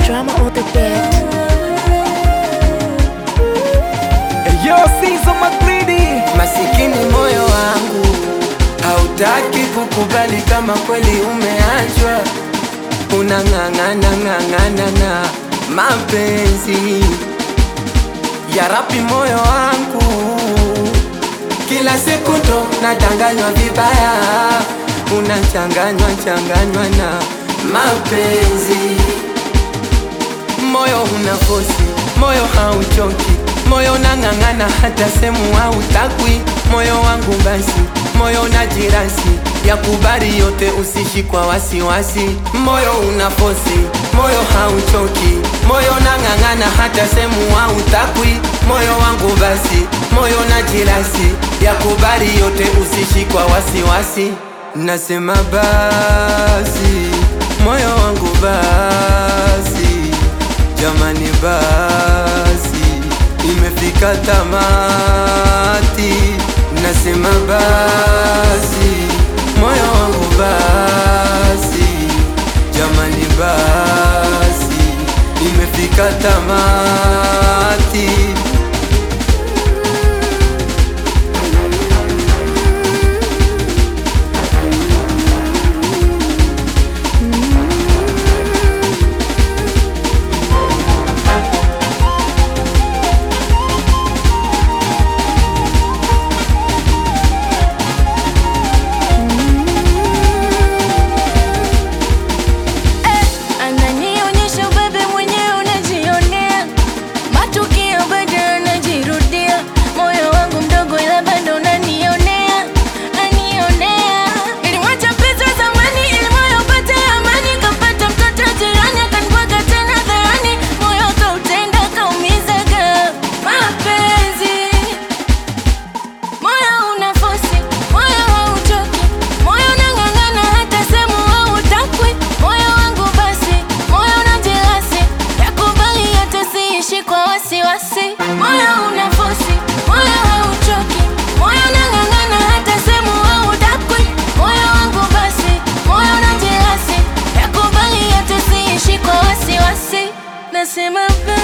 drama on the beat. Yo, Sizo Magridi, Masikini moyo wangu hautaki kukubali kama kweli umeachwa, unang'ang'ana ng'ang'ana na mapenzi ya rapi. Moyo wangu kila siku ndo nadanganywa vibaya, unachanganywa changanywa na mapenzi moyo una fosi, moyo hauchoki, moyo unang'ang'ana hata semu hautakwi. Moyo wangu basi, moyo na jirasi ya kubali yote, usishi kwa wasiwasi. Moyo una fosi, moyo hauchoki, moyo unang'ang'ana hata semu hautakwi. Moyo wangu basi, moyo na jirasi ya kubali yote, usishi kwa wasiwasi. Nasema basi, moyo wangu basi Jamani basi, imefika tamati, nasema basi, moyo wangu basi, jamani basi, imefika tamati. Ananionyesha bebe mwenyewe unajionea, matukio bado yanajirudia. Moyo wangu mdogo, ila bado unanionea, anionea. Nilimwacha mpenzi wa zamani ili moyo upate amani, kapata mtoto jirani akanibwaga tena dharani, moyo kautenda kaumizaga mapenzi Moyo una fosi, moyo hauchoki, moyo unang'ang'ana hata semu hautakwi. Moyo wangu basi, moyo una jelasi, yakubali yote siishi kwa wasiwasi. Moyo una fosi, moyo hauchoki, moyo unang'ang'ana hata semu hautakwi. Moyo wangu basi, moyo una jelasi, yakubali yote siishi kwa wasiwasi. Nasema